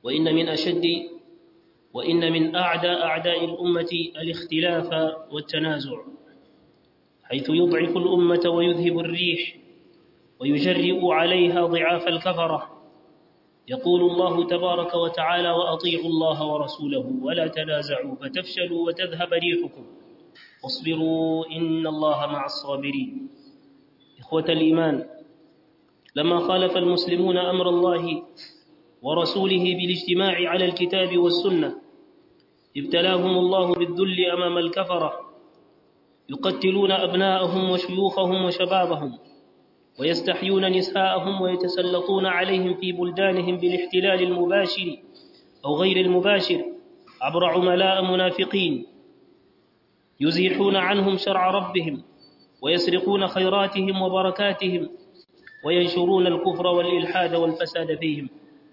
وإن من أشد وإن من أعدى أعداء الأمة الاختلاف والتنازع حيث يضعف الأمة ويذهب الريح ويجرئ عليها ضعاف الكفرة يقول الله تبارك وتعالى وأطيعوا الله ورسوله ولا تنازعوا فتفشلوا وتذهب ريحكم واصبروا إن الله مع الصابرين إخوة الإيمان لما خالف المسلمون أمر الله ورسوله بالاجتماع على الكتاب والسنة ابتلاهم الله بالذل أمام الكفرة يقتلون أبناءهم وشيوخهم وشبابهم ويستحيون نساءهم ويتسلطون عليهم في بلدانهم بالاحتلال المباشر أو غير المباشر عبر عملاء منافقين يزيحون عنهم شرع ربهم ويسرقون خيراتهم وبركاتهم وينشرون الكفر والإلحاد والفساد فيهم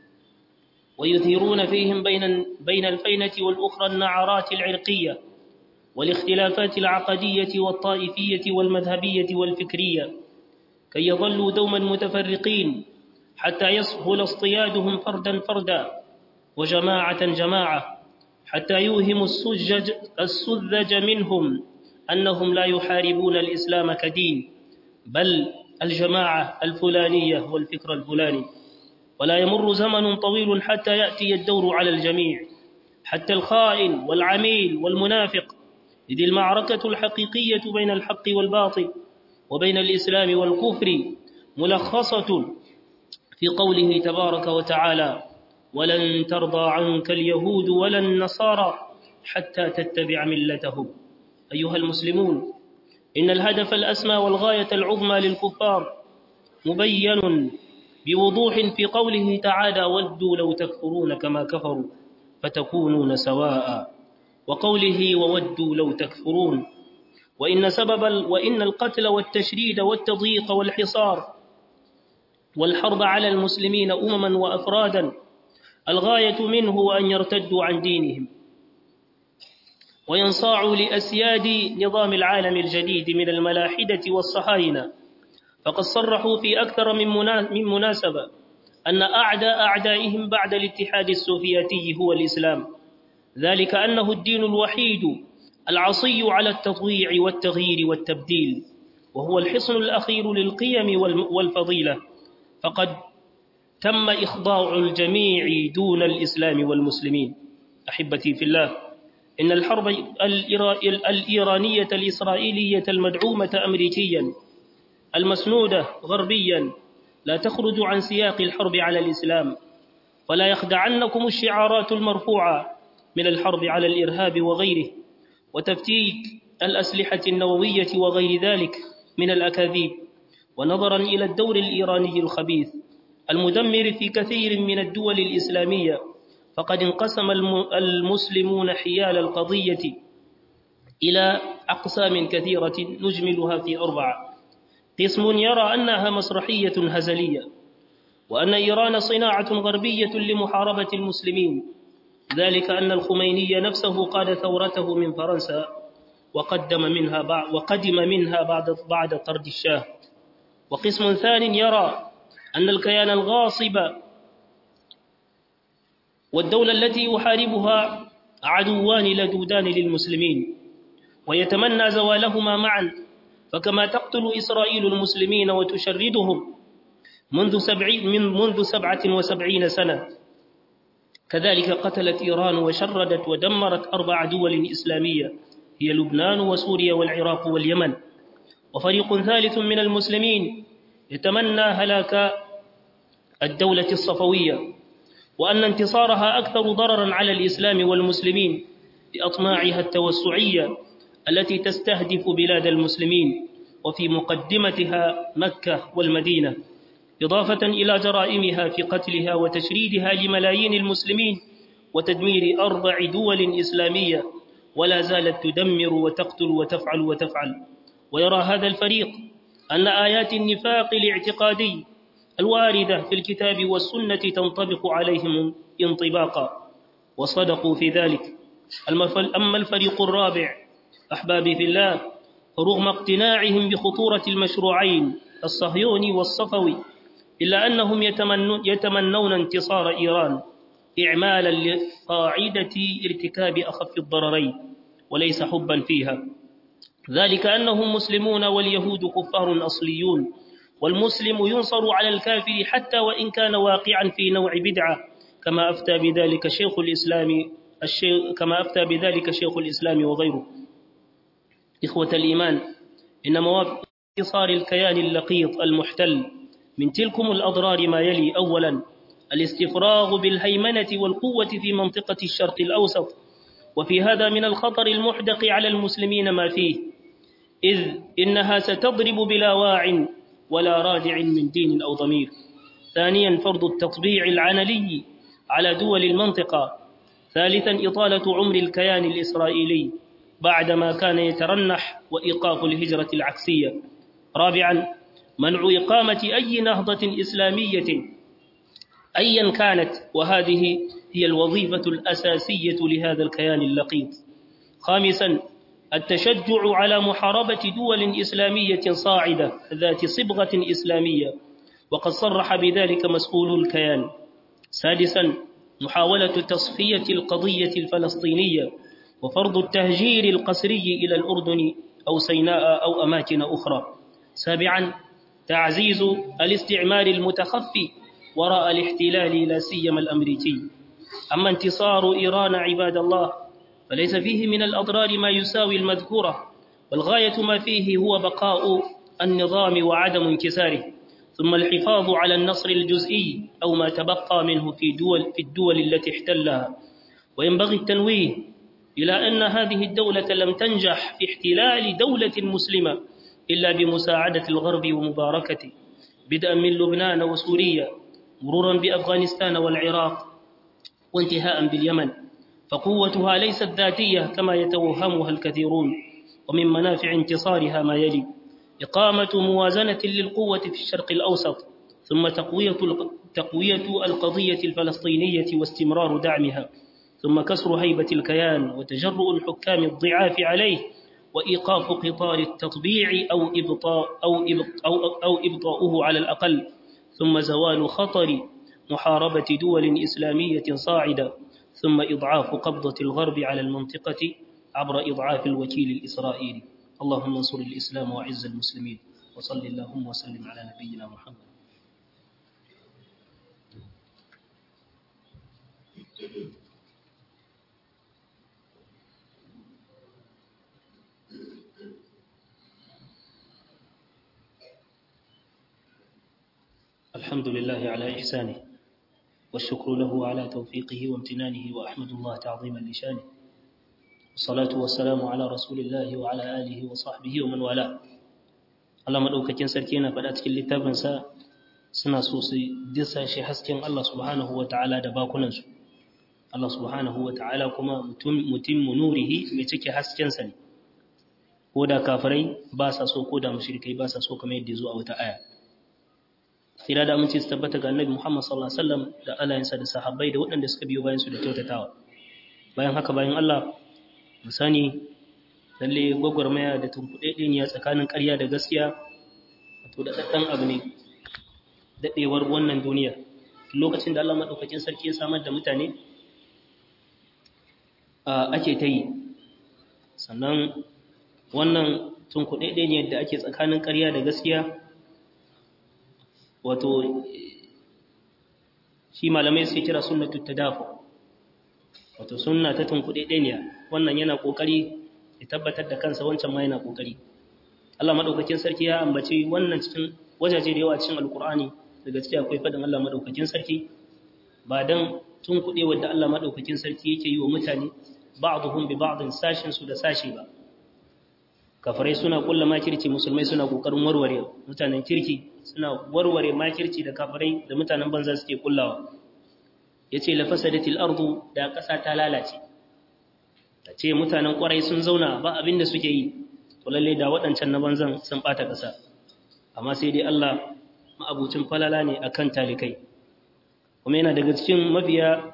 ويثيرون فيهم بين بين الفينة والأخرى النعرات العرقية والاختلافات العقدية والطائفية والمذهبية والفكرية كي يظلوا دوما متفرقين حتى يسهل اصطيادهم فردا فردا وجماعة جماعة حتى يوهم السجج السذج منهم أنهم لا يحاربون الإسلام كدين بل الجماعة الفلانية والفكر الفلاني ولا يمر زمن طويل حتى يأتي الدور على الجميع حتى الخائن والعميل والمنافق إذ المعركة الحقيقية بين الحق والباطل وبين الإسلام والكفر ملخصة في قوله تبارك وتعالى ولن ترضى عنك اليهود ولا النصارى حتى تتبع ملتهم أيها المسلمون إن الهدف الأسمى والغاية العظمى للكفار مبين بوضوح في قوله تعالى ودوا لو تكفرون كما كفروا فتكونون سواء وقوله وودوا لو تكفرون وإن سبب وإن القتل والتشريد والتضييق والحصار والحرب على المسلمين أمما وأفرادا الغاية منه أن يرتدوا عن دينهم وينصاعوا لأسياد نظام العالم الجديد من الملاحدة والصهاينة فقد صرحوا في أكثر من مناسبة أن أعداء أعدائهم بعد الاتحاد السوفيتي هو الإسلام ذلك أنه الدين الوحيد العصي على التطويع والتغيير والتبديل وهو الحصن الأخير للقيم والفضيلة فقد تم إخضاع الجميع دون الإسلام والمسلمين أحبتي في الله إن الحرب الإيرانية الإسرائيلية المدعومة أمريكيا المسنودة غربيا لا تخرج عن سياق الحرب على الإسلام ولا يخدعنكم الشعارات المرفوعة من الحرب على الإرهاب وغيره وتفتيك الأسلحة النووية وغير ذلك من الأكاذيب ونظرا إلى الدور الإيراني الخبيث المدمر في كثير من الدول الإسلامية فقد انقسم المسلمون حيال القضية إلى أقسام كثيرة نجملها في أربعة قسم يرى أنها مسرحية هزلية وأن إيران صناعة غربية لمحاربة المسلمين ذلك أن الخميني نفسه قاد ثورته من فرنسا وقدم منها بعد وقدم منها بعد بعد طرد الشاه وقسم ثان يرى أن الكيان الغاصب والدولة التي يحاربها عدوان لدودان للمسلمين ويتمنى زوالهما معا فكما تقتل إسرائيل المسلمين وتشردهم منذ, سبعين من منذ سبعة وسبعين سنة كذلك قتلت إيران وشردت ودمرت أربع دول إسلامية هي لبنان وسوريا والعراق واليمن وفريق ثالث من المسلمين يتمنى هلاك الدولة الصفوية وأن انتصارها أكثر ضررا على الإسلام والمسلمين بأطماعها التوسعية التي تستهدف بلاد المسلمين وفي مقدمتها مكة والمدينة إضافة إلى جرائمها في قتلها وتشريدها لملايين المسلمين وتدمير أربع دول إسلامية ولا زالت تدمر وتقتل وتفعل وتفعل ويرى هذا الفريق أن آيات النفاق الاعتقادي الواردة في الكتاب والسنة تنطبق عليهم انطباقا وصدقوا في ذلك أما الفريق الرابع أحبابي في الله رغم اقتناعهم بخطورة المشروعين الصهيوني والصفوي إلا أنهم يتمنون, يتمنون انتصار إيران إعمالا لقاعدة ارتكاب أخف الضررين وليس حبا فيها ذلك أنهم مسلمون واليهود كفار أصليون والمسلم ينصر على الكافر حتى وإن كان واقعا في نوع بدعة كما أفتى بذلك شيخ الإسلام الشيخ كما أفتى بذلك شيخ الإسلام وغيره إخوة الإيمان إن موافق انتصار الكيان اللقيط المحتل من تلكم الأضرار ما يلي أولا الاستفراغ بالهيمنة والقوة في منطقة الشرق الأوسط وفي هذا من الخطر المحدق على المسلمين ما فيه إذ إنها ستضرب بلا واع ولا رادع من دين أو ضمير ثانيا فرض التطبيع العنلي على دول المنطقة ثالثا إطالة عمر الكيان الإسرائيلي بعدما كان يترنح وإيقاف الهجرة العكسية رابعا منع إقامة أي نهضة إسلامية أيا كانت وهذه هي الوظيفة الأساسية لهذا الكيان اللقيط خامسا التشجع على محاربة دول إسلامية صاعدة ذات صبغة إسلامية وقد صرح بذلك مسؤول الكيان سادسا محاولة تصفية القضية الفلسطينية وفرض التهجير القسري إلى الأردن أو سيناء أو أماكن أخرى سابعا تعزيز الاستعمار المتخفي وراء الاحتلال لا سيما الأمريكي أما انتصار إيران عباد الله فليس فيه من الأضرار ما يساوي المذكورة والغاية ما فيه هو بقاء النظام وعدم انكساره ثم الحفاظ على النصر الجزئي أو ما تبقى منه في دول في الدول التي احتلها وينبغي التنويه إلى أن هذه الدولة لم تنجح في احتلال دولة مسلمة إلا بمساعدة الغرب ومباركته بدءا من لبنان وسوريا مرورا بأفغانستان والعراق وانتهاء باليمن فقوتها ليست ذاتية كما يتوهمها الكثيرون ومن منافع انتصارها ما يلي إقامة موازنة للقوة في الشرق الأوسط ثم تقوية تقوية القضية الفلسطينية واستمرار دعمها ثم كسر هيبة الكيان وتجرؤ الحكام الضعاف عليه وإيقاف قطار التطبيع أو إبطاء أو أو أو إبطاؤه على الأقل ثم زوال خطر محاربة دول إسلامية صاعدة ثم إضعاف قبضة الغرب على المنطقة عبر إضعاف الوكيل الإسرائيلي اللهم انصر الإسلام وعز المسلمين وصل اللهم وسلم على نبينا محمد الحمد لله على إحسانه والشكر له على توفيقه وامتنانه وأحمد الله تعظيما لشانه والصلاة والسلام على رسول الله وعلى آله وصحبه ومن والاه Allah madaukakin sarki yana faɗa cikin littafinsa suna so su disa shi hasken Allah subhanahu wa ta'ala da bakunansu Allah subhanahu wa ta'ala kuma mutum nurihi mai cike haskensa ne ko da kafirai ba sa so ko da mushrikai ba sa so kamar yadda zo a wata aya Sira da aminci su tabbata ga Annabi Muhammad sallallahu alaihi wasallam da alayensa da sahabbai da waɗanda suka biyo bayan su da kyautatawa. Bayan haka bayan Allah mu sani lalle gwagwarmaya da tunkuɗeɗeniya tsakanin ƙarya da gaskiya wato da ɗaɗɗan abu ne daɗewar wannan duniya. Lokacin da Allah maɗaukakin sarki ya samar da mutane ake ta yi. Sannan wannan tunkuɗeɗeniyar da ake tsakanin ƙarya da gaskiya wato shi malamai suke kira sunnatu tadafu wato sunna ta tunkuɗe ɗaniya wannan yana ƙoƙari ya tabbatar da kansa wancan ma yana ƙoƙari Allah maɗaukakin sarki ya ambaci wannan cikin wajaje da yawa cikin alkur'ani da gaskiya akwai faɗin Allah maɗaukakin sarki ba dan tunkuɗe wadda Allah maɗaukakin sarki yake yi wa mutane ba'dhum bi ba'dhin sashin su da sashi ba kafirai suna kulla makirci musulmai suna kokarin warware mutanen kirki suna warware makirci da kafirai da mutanen banza suke kullawa yace la fasadatil ardu da kasa ta lalace tace mutanen kwarai sun zauna ba abin da suke yi to lalle da waɗancan na banzan sun bata kasa amma sai dai Allah ma'abucin falala ne akan talikai kuma yana daga cikin mafiya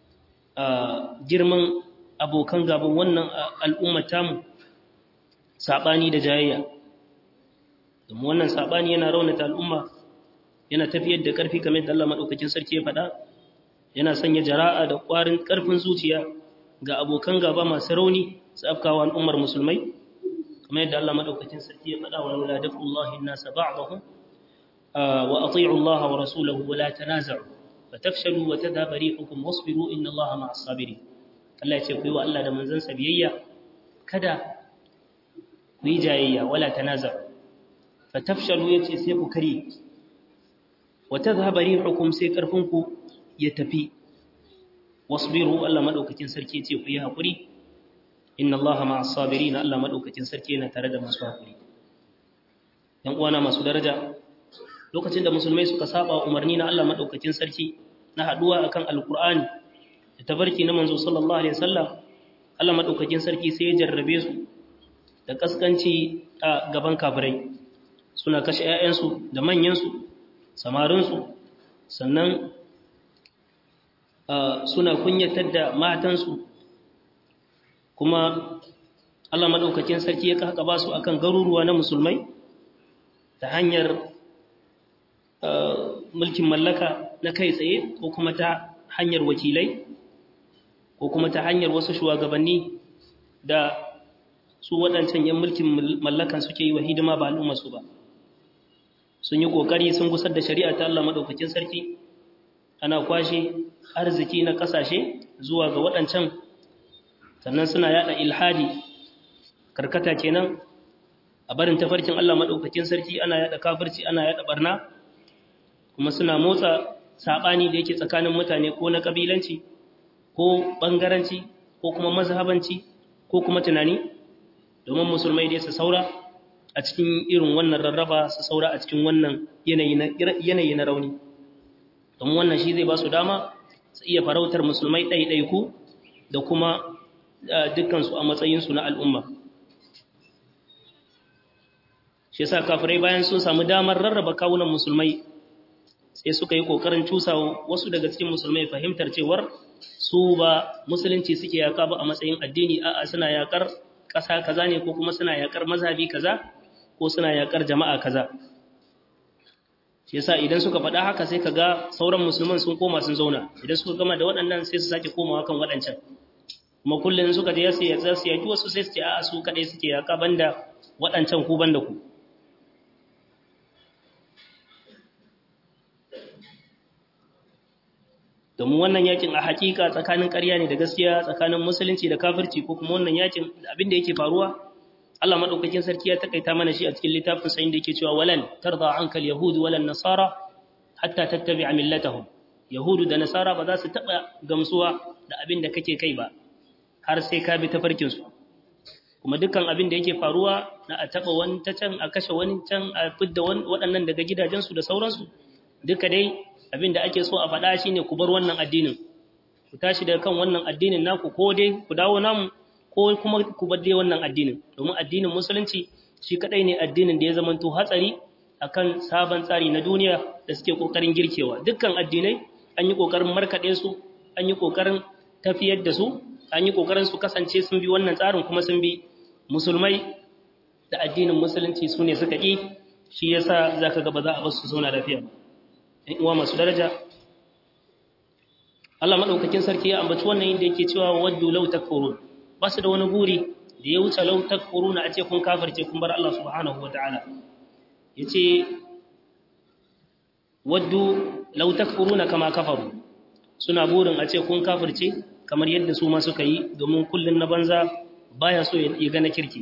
girman abokan gaban wannan al'ummar tamu saɓani da jayayya domin wannan saɓani yana raunata al'umma yana tafiyar da ƙarfi kamar da Allah maɗaukakin sarki ya faɗa yana sanya jara'a da ƙwarin ƙarfin zuciya ga abokan gaba masu rauni su afkawa al'ummar musulmai kamar yadda Allah madaukakin sarki ya faɗa wa laula dafullahi an-nasa ba'dahum wa ati'u Allah wa rasulahu wa la tanaza'u fatafshalu wa tadhhabu rihukum wasbiru inna Allah ma'as sabirin Allah ya ce ku yi wa Allah da manzansa biyayya kada ku yi jayayya wala tanaza'u fatafshalu yace sai ku kare wa tadhhabu rihukum sai karfinku ya tafi wasbiru Allah madaukakin sarki yace ku yi hakuri inna allaha ma'as sabirin Allah madaukakin sarki yana tare da masu hakuri yan uwana masu daraja lokacin da musulmai suka saba umarni na Allah madaukakin sarki na haduwa akan alqur'ani da tabarki na manzo sallallahu alaihi wasallam Allah madaukakin sarki sai ya jarrabe su da kaskanci a gaban kafirai suna kashe ƴaƴansu da manyansu samarinsu sannan suna kunyatar da matansu kuma Allah madaukakin sarki ya kaka ba su akan garuruwa na musulmai ta hanyar mulkin mallaka na kai tsaye ko kuma ta hanyar wakilai ko kuma ta hanyar wasu shugabanni da su waɗancan yan mulkin mallakan suke yi wa hidima ba al'ummarsu ba sun yi ƙoƙari sun gusar da shari'a ta Allah madaukakin sarki ana kwashe arziki na ƙasashe zuwa ga waɗancan sannan suna yada ilhadi karkata kenan a barin tafarkin Allah madaukakin sarki ana yada kafirci ana yada barna kuma suna motsa sabani da yake tsakanin mutane ko na kabilanci ko bangaranci ko kuma mazhabanci ko kuma tunani domin musulmai dai su saura a cikin irin wannan rarraba su saura a cikin wannan yanayi na rauni domin wannan shi zai ba su dama su iya farautar musulmai ɗaiɗaiku da kuma dukkansu a matsayinsu na al'umma. Shi yasa kafirai bayan sun samu damar rarraba kawunan musulmai sai suka yi ƙoƙarin cusa wasu daga cikin musulmai fahimtar cewar su ba musulunci suke yaƙa ba a matsayin addini a'a suna yaƙar ƙasa kaza ne ko kuma suna yaƙar mazhabi kaza ko suna yaƙar jama'a kaza. Shi yasa idan suka faɗa haka sai ka ga sauran musulman sun koma sun zauna idan suka gama da waɗannan sai su sake komawa kan waɗancan. kuma kullum suka je su yatsa su yaki wasu sai su ce a su kadai suke yaka banda waɗancan ku banda ku domin wannan yakin a hakika tsakanin ƙarya ne da gaskiya tsakanin musulunci da kafirci ko kuma wannan yakin abin da yake faruwa Allah madaukakin sarki ya takaita mana shi a cikin littafin sa inda yake cewa walan tarda ankal yahud walan nasara hatta tattabi'a millatahum yahudu da nasara ba za su taba gamsuwa da abin da kake kai ba har sai ka bi tafarkinsu kuma dukkan abin da yake faruwa na a taɓa wani ta can a kashe wani can a fidda waɗannan daga gidajensu da sauransu duka dai abin da ake so a faɗa shi ne ku bar wannan addinin ku tashi daga kan wannan addinin naku ko dai ku dawo namu ko kuma ku bar dai wannan addinin domin addinin musulunci shi kaɗai ne addinin da ya zamanto hatsari akan sabon tsari na duniya da suke ƙoƙarin girkewa dukkan addinai an yi ƙoƙarin markaɗe su an yi ƙoƙarin tafiyar da su an yi ƙoƙarin su kasance sun bi wannan tsarin kuma sun bi musulmai da addinin musulunci su ne suka ƙi shi ya sa za ka gaba za a basu zauna lafiya in uwa masu daraja Allah maɗaukakin sarki ya ambaci wannan inda yake cewa waddu lau takfurun ba su da wani buri da ya wuce lau takfurun a ce kun kafirce kun bar Allah subhanahu wataala yace waddu lau takfuruna kama kafaru suna burin a ce kun kafirce kamar yadda su ma suka yi domin kullum na banza baya so ya gana kirki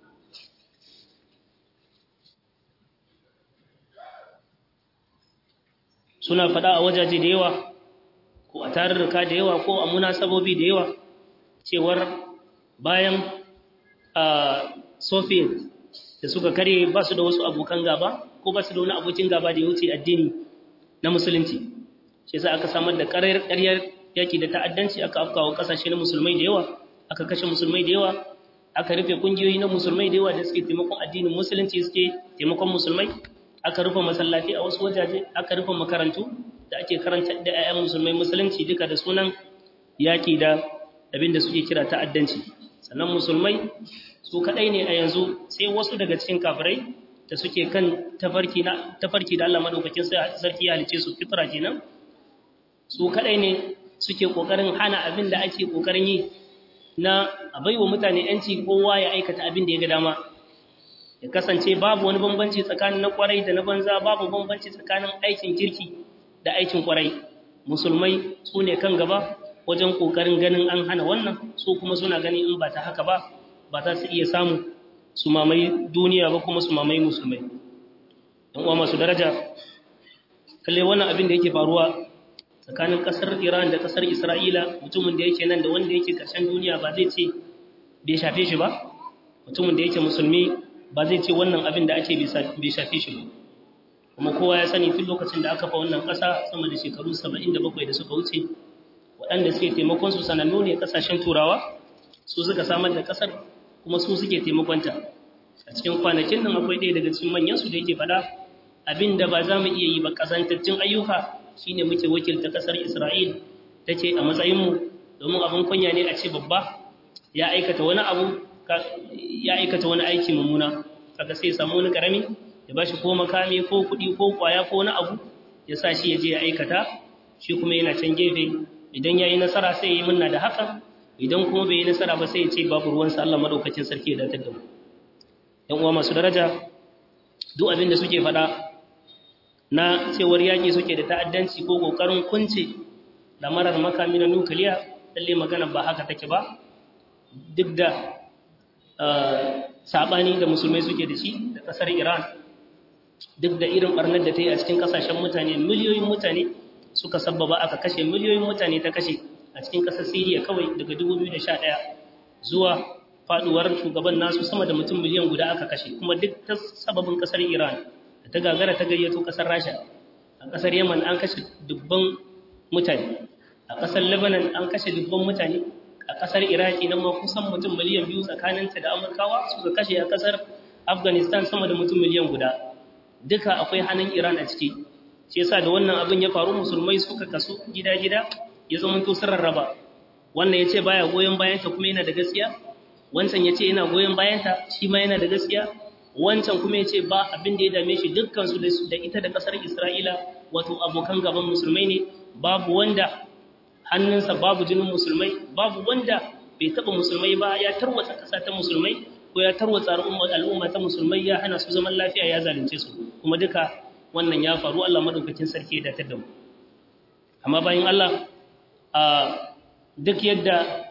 suna faɗa a wajaje da yawa ko a tarurruka da yawa ko a munasabobi da yawa cewar bayan a soviet da suka kare ba su da wasu abokan gaba ko ba su da wani abokin gaba da ya wuce addini na musulunci shi yasa aka samar da ƙaryar yaki da ta'addanci aka afkawa kasashe na musulmai da yawa aka kashe musulmai da yawa aka rufe kungiyoyi na musulmai da yawa da suke taimakon addinin musulunci suke taimakon musulmai aka rufe masallaci a wasu wajaje aka rufe makarantu da ake karanta da 'ya'yan musulmai musulunci duka da sunan yaki da abin da suke kira ta'addanci sannan musulmai su kadai ne a yanzu sai wasu daga cikin kafirai da suke kan tafarki na tafarki da Allah madaukakin sarki ya halice su fitra kenan su kadai ne suke kokarin hana abin da ake kokarin yi na a baiwa mutane yanci kowa ya aikata abin da ya ga dama ya kasance babu wani bambanci tsakanin na kwarai da na banza babu bambanci tsakanin aikin kirki da aikin kwarai musulmai su ne kan gaba wajen kokarin ganin an hana wannan su kuma suna gani in ba ta haka ba ba za su iya samu su mamaye duniya ba kuma su mamaye musulmai yan uwa masu daraja kalle wannan abin da yake faruwa tsakanin kasar Iran da kasar Isra'ila mutumin da yake nan da wanda yake karshen duniya ba zai ce bai shafe shi ba mutumin da yake musulmi ba zai ce wannan abin da ake bai shafe shi ba kuma kowa ya sani tun lokacin da aka fa wannan kasa sama da shekaru 77 da suka wuce waɗanda suke taimakon su sanannu ne kasashen turawa su suka samar da kasar kuma su suke taimakonta a cikin kwanakin nan akwai ɗaya daga cikin manyan su da yake faɗa abin da ba za mu iya yi ba kasantaccen ayyuka shine muke wakilta kasar Isra'il take a matsayinmu domin abin kunya ne a ce babba ya aikata wani abu ya aikata wani aiki mummuna kaga sai samu wani karami ya bashi ko makami ko kuɗi ko kwaya ko wani abu ya sa shi ya je ya aikata shi kuma yana can gefe idan ya yi nasara sai ya yi munna da haka idan kuma bai yi nasara ba sai ya ce babu ruwansa Allah madaukakin sarki ya datar da mu ‘yan uwa masu daraja duk abin da suke faɗa na cewar yaƙi suke da ta'addanci ko ƙoƙarin kunce da marar makami na nukiliya lalle magana ba haka take ba duk da saɓani da musulmai suke da shi da ƙasar iran duk da irin ɓarnar da ta yi a cikin ƙasashen mutane miliyoyin mutane suka sabbaba aka kashe miliyoyin mutane ta kashe a cikin ƙasar siriya kawai daga 2011 zuwa faduwar shugaban nasu sama da mutum miliyan guda aka kashe kuma duk ta sababin kasar Iran da ta gagara ta gayyato kasar Rasha a kasar Yemen an kashe dubban mutane a kasar Lebanon an kashe dubban mutane a kasar Iraki nan ma kusan mutum miliyan biyu tsakaninta da Amurkawa suka kashe a kasar Afghanistan sama da mutum miliyan guda duka akwai hannun Iran a ciki shi yasa da wannan abin ya faru musulmai suka kasu gida-gida ya zama to sun rarraba wannan ya ce baya goyon bayanta kuma yana da gaskiya wancan ya ce yana goyon bayanta shi ma yana da gaskiya wancan kuma ya ce ba abin da ya dame shi dukkansu da ita da ƙasar isra'ila wato abokan gaban musulmai ne babu wanda hannunsa babu jinin musulmai babu wanda bai taɓa musulmai ba ya tarwatsa ƙasa ta musulmai ko ya tarwatsa al'umma ta musulmai ya hana su zaman lafiya ya zalunce su kuma duka wannan ya faru allah maɗaukakin sarki da ta damu amma bayan allah a duk yadda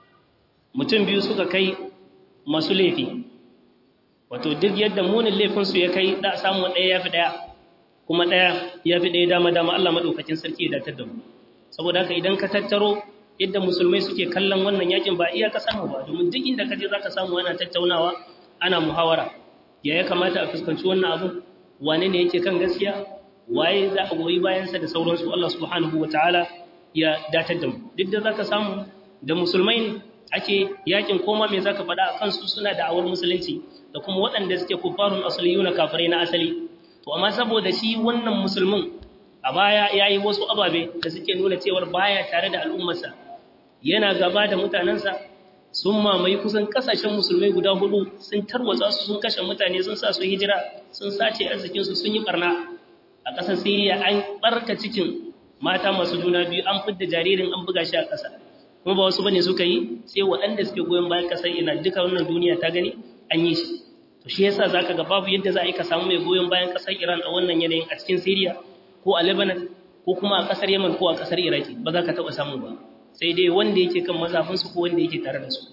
mutum biyu suka kai masu laifi wato duk yadda munin laifinsu ya kai da samu ɗaya ya fi ɗaya kuma ɗaya ya fi ɗaya dama dama Allah maɗaukakin sarki ya datar da mu saboda haka idan ka tattaro yadda musulmai suke kallon wannan yakin ba iya ka samu ba domin duk inda ka je za ka samu ana tattaunawa ana muhawara ya ya kamata a fuskanci wannan abu wane ne yake kan gaskiya waye za a goyi bayansa da sauransu Allah subhanahu wa ta'ala ya datar da mu duk da za ka samu da musulmai ne ake yakin koma me zaka faɗa a kansu suna da awar musulunci da kuma waɗanda suke kufarun asaliyu na kafirai na asali to amma saboda shi wannan musulmin a baya yayi wasu ababe da suke nuna cewar baya tare da al'ummarsa yana gaba da mutanensa sun mamaye kusan kasashen musulmai guda hudu sun tarwatsa su sun kashe mutane sun sa su hijira sun sace arzikin su sun yi barna a ƙasar Siriya an barka cikin mata masu juna biyu an fidda jaririn an buga shi a ƙasa kuma ba wasu bane suka yi sai waɗanda suke goyon bayan kasar ina duka wannan duniya ta gani an yi shi to shi yasa zaka ga babu yadda za a yi ka samu mai goyon bayan kasar Iran a wannan yanayin a cikin Syria ko a Lebanon ko kuma a kasar Yemen ko a kasar Iraki ba za ka taɓa samu ba sai dai wanda yake kan mazafin su ko wanda yake tare da su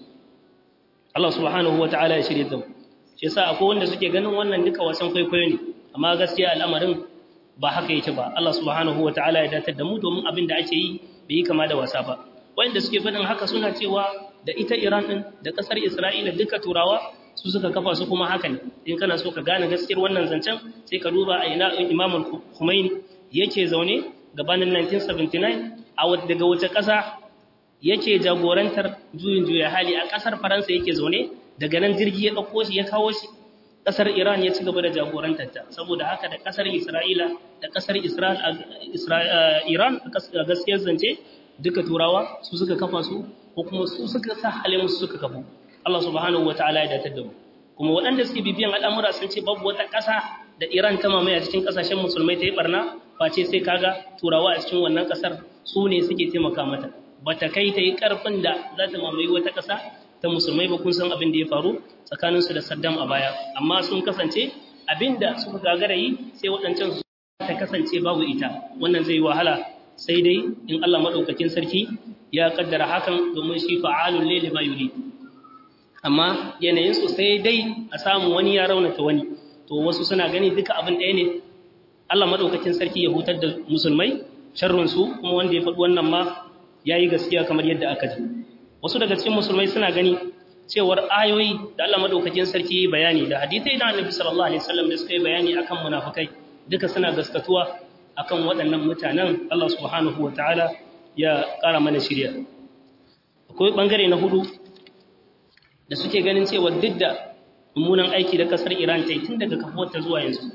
Allah subhanahu wataala ya shirye da mu shi yasa akwai wanda suke ganin wannan duka wasan kwaikwayo ne amma gaskiya al'amarin ba haka yake ba Allah subhanahu wataala ya datar da mu domin abin da ake yi bai yi kama da wasa ba wanda suke faɗin haka suna cewa da ita Iran ɗin da ƙasar Isra'ila duka turawa su suka kafa su kuma haka ne in kana so ka gane gaskiyar wannan zancen sai ka duba a ina Imam Khomeini yake zaune gabanin 1979 a daga wace ƙasa yake jagorantar juyin juya hali a ƙasar Faransa yake zaune daga nan jirgi ya ɗauko shi ya kawo shi ƙasar Iran ya ci gaba da jagorantar ta saboda haka da ƙasar Isra'ila da ƙasar Iran a gaskiyar zance duka turawa su suka kafa su ko kuma su suka sa halin su suka kafu Allah subhanahu wataala ya datar da mu kuma waɗanda suke bibiyan al'amura sun ce babu wata ƙasa da Iran ta mamaye a cikin ƙasashen musulmai ta yi barna face sai kaga turawa a cikin wannan ƙasar su ne suke taimaka mata ba ta kai ta yi ƙarfin da za ta mamaye wata ƙasa ta musulmai ba kun san abin da ya faru tsakaninsu da saddam a baya amma sun kasance abin da suka gagara yi sai waɗancan su ta kasance babu ita wannan zai wahala sai dai in allah maɗaukakin sarki ya kaddara hakan domin shi fa'alun lele ma yuri amma yanayinsu sai dai a samu wani ya raunata wani to wasu suna gani duka abin ɗaya ne Allah maɗaukakin sarki ya hutar da musulmai sharrunsu kuma wanda ya faɗi wannan ma ya yi gaskiya kamar yadda aka ji wasu daga cikin musulmai suna gani cewar ayoyi da Allah maɗaukakin sarki ya bayani da hadithai da annabi sallallahu alaihi wasallam da suka yi bayani akan munafukai duka suna gaskatuwa akan waɗannan mutanen Allah subhanahu wa ta'ala ya ƙara mana shirya akwai ɓangare na hudu da suke ganin cewa duk da mummunan aiki da ƙasar iran ta yi tun daga kafuwarta zuwa yanzu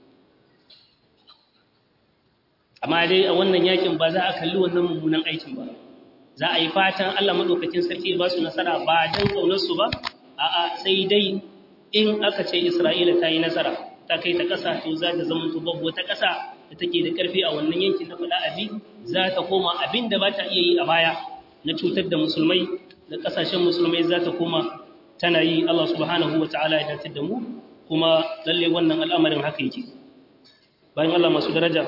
amma dai a wannan yakin ba za a kalli wannan mummunan aikin ba za a yi fatan allah maɗaukakin sarki ba su nasara ba don ƙaunarsu ba a'a sai dai in aka ce isra'ila ta yi nasara ta kai ta ƙasa to za ta zama babu wata ƙasa da take da ƙarfi a wannan yankin na faɗa abi za ta koma abin da ba ta iya yi a baya na cutar da musulmai da ƙasashen musulmai za ta koma tana yi Allah subhanahu wa ta'ala ya datar da mu kuma lalle wannan al'amarin haka yake bayan Allah masu daraja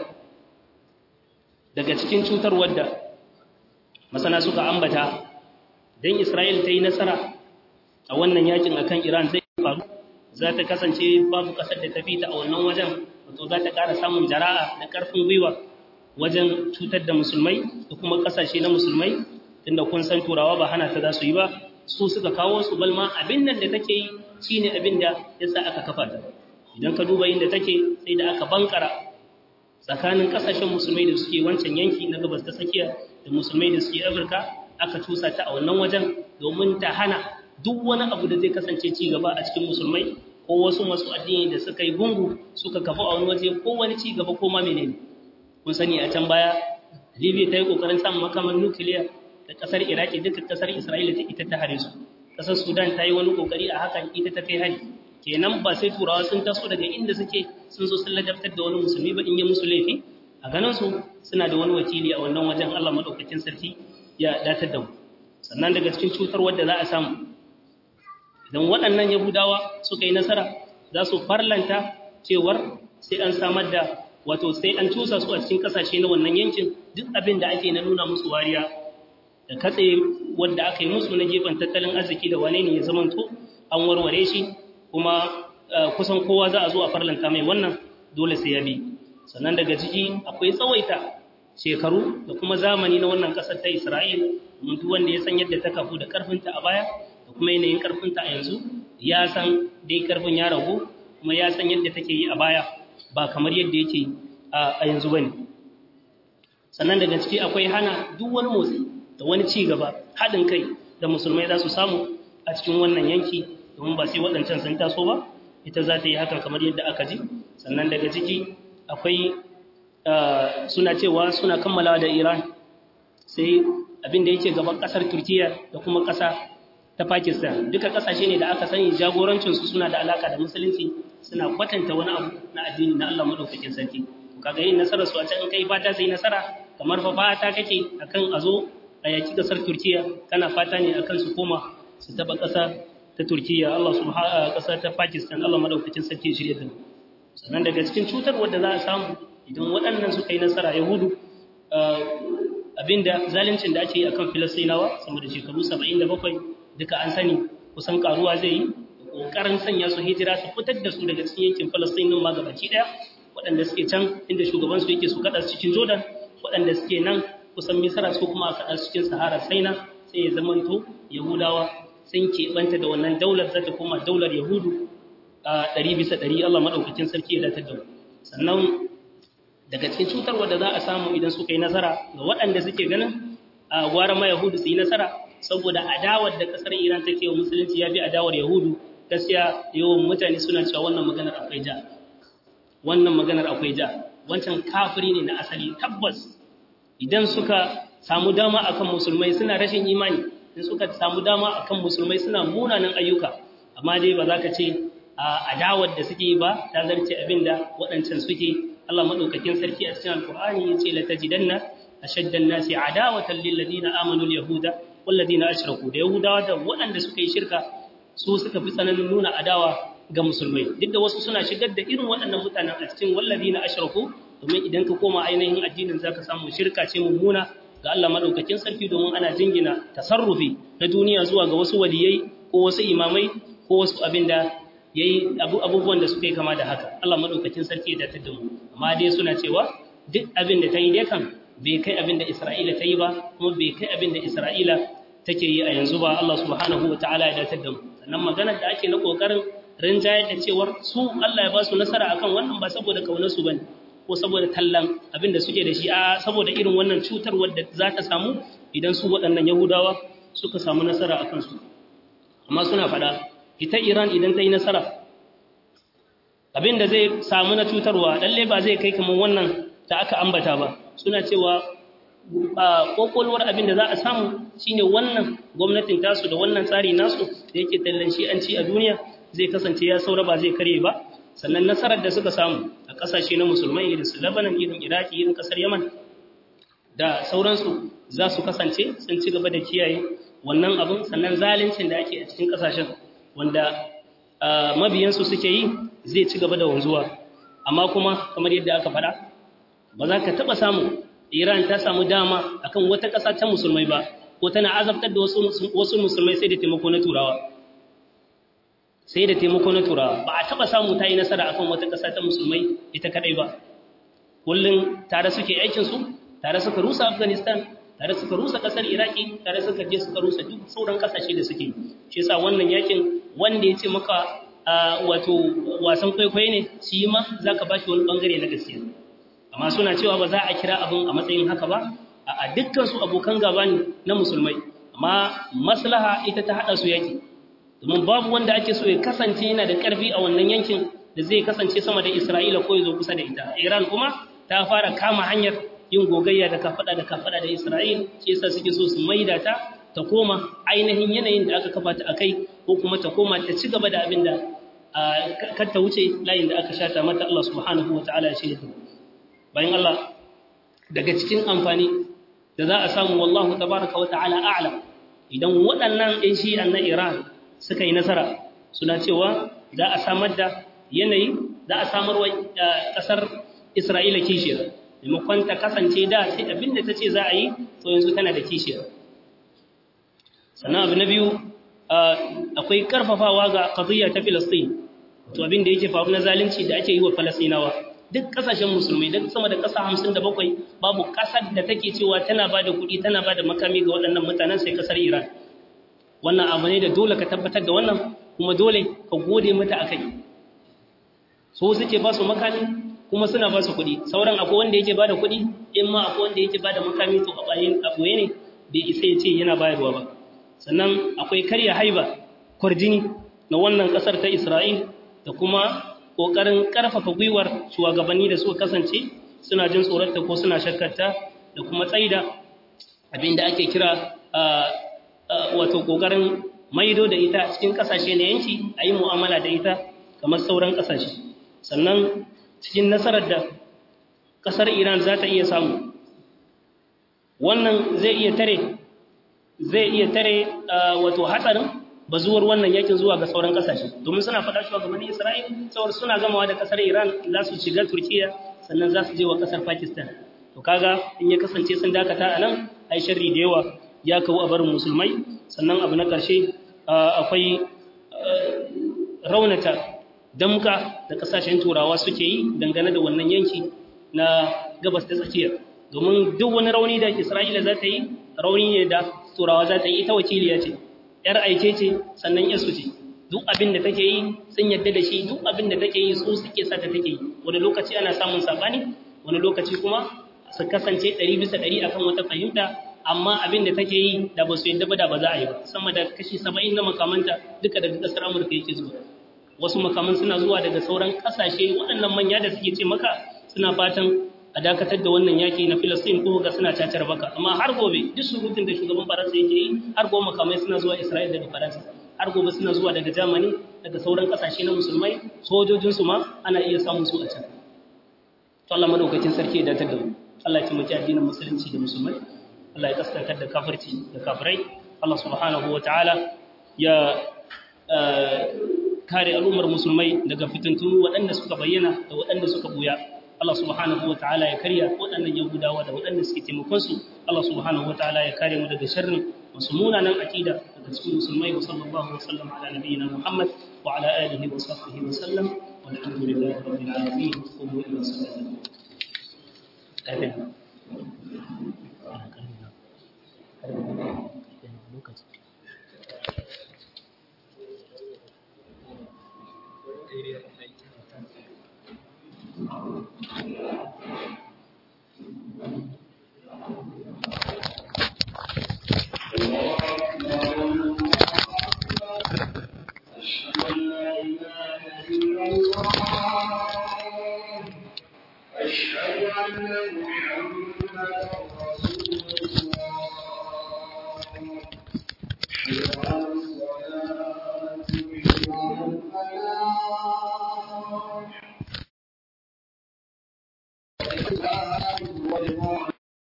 daga cikin cutar wadda masana suka ambata don Isra'il ta yi nasara a wannan yakin akan Iran zai faru za ta kasance babu ƙasar da ta fita a wannan wajen wato za ta ƙara samun jara'a da ƙarfin gwiwa wajen cutar da musulmai da kuma ƙasashe na musulmai tunda kun san turawa ba hana ta za su yi ba su suka kawo su balma abin nan da take yi shine abin da ya sa aka kafa ta idan ka duba inda take sai da aka bankara tsakanin ƙasashen musulmai da suke wancan yanki na gabas ta tsakiya da musulmai da suke afirka aka cusa ta a wannan wajen domin ta hana duk wani abu da zai kasance ci gaba a cikin musulmai ko wasu masu addini da suka yi gungu suka kafa a wani waje ko wani ci gaba ko ma menene kun sani a can baya libya ta yi kokarin samun makaman nukiliya da kasar iraki duka kasar isra'ila ta ita ta hare su kasar sudan ta yi wani kokari a hakan ita ta kai hari kenan ba sai turawa sun taso daga inda suke sun zo sun ladabtar da wani musulmi ba in yi musu laifi a ganin su suna da wani wakili a wannan wajen allah maɗaukakin sarki ya datar da mu sannan daga cikin cutar wadda za a samu idan waɗannan yahudawa suka yi nasara za su farlanta cewar sai an samar da wato sai an cusa su a cikin ƙasashe na wannan yankin duk abin da ake na nuna musu wariya da katse wadda aka yi musu na gefen tattalin arziki da wane ne ya zamanto an warware shi kuma kusan kowa za a zo a farlanta mai wannan dole sai ya bi sannan daga ciki akwai tsawaita shekaru da kuma zamani na wannan ƙasar ta isra'il duk wanda ya san yadda ta kafu da ƙarfinta a baya da kuma yanayin ƙarfinta a yanzu ya san dai ƙarfin ya ragu kuma ya san yadda take yi a baya ba kamar yadda yake a yanzu ba ne sannan daga ciki akwai hana duk wani motsi da wani ci gaba haɗin kai da musulmai za su samu a cikin wannan yanki domin ba sai waɗancan sun taso ba ita za ta yi hakan kamar yadda aka ji sannan daga ciki akwai suna cewa suna kammalawa da iran sai abin da yake gaban ƙasar turkiya da kuma ƙasa ta pakistan duka ƙasashe ne da aka sani jagorancinsu suna da alaka da musulunci suna kwatanta wani abu na addini na allah maɗaukakin sarki kaga yin nasarar su a can in kai fata sai nasara kamar fa fata kake akan a zo a yaki kasar Turkiya kana fata ne akan su koma su taba kasa ta Turkiya Allah subhanahu kasa ta Pakistan Allah madaukakin sarki shirye da sannan daga cikin cutar wanda za a samu idan waɗannan suka yi nasara Yahudu abinda zaluncin da ake yi akan Filistinawa sama da shekaru 77 duka an sani kusan karuwa zai yi kokarin sanya su hijira su fitar da su daga cikin yankin Filistin din ma gabaki daya waɗanda suke can inda shugaban su yake su kada su cikin Jordan waɗanda suke nan kusan misira su kuma a kaɗa cikin sahara saina sai ya zamanto yahudawa sun keɓanta da wannan daular za ta koma daular yahudu a ɗari bisa ɗari allah maɗaukakin sarki ya datar da sannan daga cikin cutar wadda za a samu idan suka yi nasara ga waɗanda suke ganin a gwara ma yahudu su yi nasara saboda adawar da ƙasar iran take wa musulunci ya fi adawar yahudu gaskiya yawan mutane suna cewa wannan maganar akwai ja wannan maganar akwai ja wancan kafiri ne na asali tabbas idan suka samu dama akan musulmai suna rashin imani in suka samu dama akan musulmai suna munanan ayyuka amma dai ba za ka ce a adawar da suke ba ta zarce abin da waɗancan suke Allah maɗaukakin sarki a cikin alkur'ani ya ce la tajidanna ashadda an-nasi adawatan lil ladina amanu al-yahuda wal ladina ashraku da yahudawa da waɗanda suka yi shirka su suka fi tsananin nuna adawa ga musulmai duk da wasu suna shigar da irin waɗannan mutanen a cikin wal ladina ashraku domin idan ka koma ainihin addinin zaka samu shirka ce mummuna ga Allah madaukakin sarki domin ana jingina tasarrufi na duniya zuwa ga wasu waliyai ko wasu imamai ko wasu abinda yayi abubuwan da suka yi kama da haka Allah madaukakin sarki ya datar da mu amma dai suna cewa duk abin da ta yi dai kan bai kai abin da Isra'ila ta yi ba kuma bai kai abin da Isra'ila take yi a yanzu ba Allah subhanahu wa ta'ala ya datar da mu sannan maganar da ake na kokarin rinjayar da cewar su Allah ya ba su nasara akan wannan ba saboda kaunar su bane ko saboda tallan abin da suke da shi a saboda irin wannan cutar wadda za ta samu idan su waɗannan Yahudawa suka samu nasara akan su amma suna faɗa ita Iran idan ta yi nasara abin da zai samu na cutarwa lalle ba zai kai kamar wannan da aka ambata ba suna cewa kokolwar abin da za a samu shine wannan gwamnatin tasu da wannan tsari nasu da yake tallan shi an ci a duniya zai kasance ya saura ba zai karye ba sannan nasarar da suka samu a kasashe na musulmai irin su Lebanon irin Iraki irin kasar Yaman da sauransu za su kasance sun ci gaba da kiyaye wannan abin sannan zaluncin da ake a cikin kasashen wanda mabiyansu suke yi zai ci gaba da wanzuwa amma kuma kamar yadda aka faɗa ba za ka taɓa samu Iran ta samu dama akan wata ƙasa ta musulmai ba ko tana azabtar da wasu musulmai sai da taimako na turawa sai da taimako na turawa ba a taɓa samu ta yi nasara akan wata ƙasa ta musulmai ita kaɗai ba kullum tare suke aikinsu tare suka rusa afghanistan tare suka rusa ƙasar iraki tare suka je suka rusa duk sauran ƙasashe da suke shi yasa wannan yakin wanda ya ce maka wato wasan kwaikwayo ne shi ma za ka ba shi wani ɓangare na gaskiya amma suna cewa ba za a kira abin a matsayin haka ba a dukkan su abokan gaba ne na musulmai amma maslaha ita ta haɗa su yaki domin babu wanda ake so ya kasance yana da ƙarfi a wannan yankin da zai kasance sama da Isra'ila ko ya zo kusa da ita Iran kuma ta fara kama hanyar yin gogayya da kafada da kafada da Isra'il shi yasa suke so su maida ta ta koma ainihin yanayin da aka kafa ta akai ko kuma ta koma ta ci gaba da abin da kar ta wuce layin da aka shata mata Allah subhanahu wataala ya shirya bayan Allah daga cikin amfani da za a samu wallahu tabaraka wa ta'ala a'lam idan waɗannan ɗin shi'an na Iran suka yi nasara suna cewa za a samar da yanayi za a samar wa ƙasar Isra'ila kishiyar maimakon ta kasance da sai abin da ta ce za a yi to yanzu tana da kishiyar sannan abu na biyu akwai ƙarfafawa ga ƙaziyya ta Filistin to abin da yake faru na zalunci da ake yi wa Falasinawa duk ƙasashen musulmai duk sama da ƙasa hamsin da bakwai babu ƙasar da take cewa tana ba da kuɗi tana ba da makami ga waɗannan mutanen sai ƙasar Iran wannan abu ne da dole ka tabbatar da wannan kuma dole ka gode mata akai so suke ba su makami kuma suna ba su kuɗi sauran akwai wanda yake ba da kuɗi in ma akwai wanda yake ba da makami to a bayan abuwa ne bai isa ya ce yana bayarwa ba sannan akwai karya haiba kwarjini na wannan ƙasar ta isra'il da kuma ƙoƙarin ƙarfafa gwiwar shugabanni da suka kasance suna jin tsoronta ko suna shakkarta da kuma tsaida abinda ake kira wato ƙoƙarin maido da ita cikin ƙasashe na yanki a yi mu'amala da ita kamar sauran ƙasashe sannan cikin nasarar da ƙasar iran za ta iya samu wannan zai iya tare zai iya tare wato hatsarin bazuwar wannan yakin zuwa ga sauran ƙasashe domin suna faɗa cewa gabanin isra'il saboda suna gamawa da ƙasar iran za su shiga turkiya sannan za su je wa ƙasar pakistan to kaga in ya kasance sun dakata a nan ai sharri da yawa ya kawo a barin musulmai sannan abu na ƙarshe akwai raunata damka da ƙasashen turawa suke yi dangane da wannan yanki na gabas ta tsakiyar domin duk wani rauni da isra'ila za ta yi rauni ne da turawa za ta yi ita wakiliya ce ‘yar aike ce sannan yasu ce duk abin da take yi sun yadda da shi duk abin da take yi su suke sa ta take yi wani lokaci ana samun sabani wani lokaci kuma su kasance ɗari bisa ɗari akan wata fahimta amma abin da take yi da ba su yadda ba da ba za a yi ba sama da kashi saba'in na makamanta duka daga ƙasar amurka yake zuwa wasu makaman suna zuwa daga sauran ƙasashe waɗannan manya da suke ce maka suna fatan a dakatar da wannan yaki na filistin ko ga suna cacar baka amma har gobe duk surutun da shugaban faransa yake yi har gobe makamai suna zuwa isra'il daga faransa har gobe suna zuwa daga germany daga sauran ƙasashe na musulmai sojojinsu ma ana iya samun su a can to Allah madaukakin sarki ya datar da mu Allah ya taimaki addinin musulunci da musulmai Allah ya kaskantar da kafirci da kafirai Allah subhanahu wa ta'ala ya kare al'ummar musulmai daga fitintunu waɗanda suka bayyana da waɗanda suka buya Allah subhanahu wa ta'ala ya karya waɗannan yahudawa da waɗanda suke taimakon su Allah subhanahu wa ta'ala ya kare mu daga sharrin wasu munanan aqida daga cikin musulmai wa sallallahu wa sallam ala nabiyyina Muhammad wa ala alihi wa sahbihi wa sallam walhamdulillahi rabbil alamin qumu ila salati أشهد أن محمدا رسول الله حي على الصلاة حي على الفلاح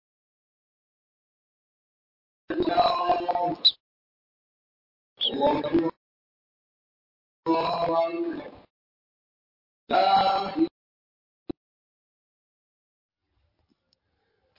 الله أكبر الله أكبر لا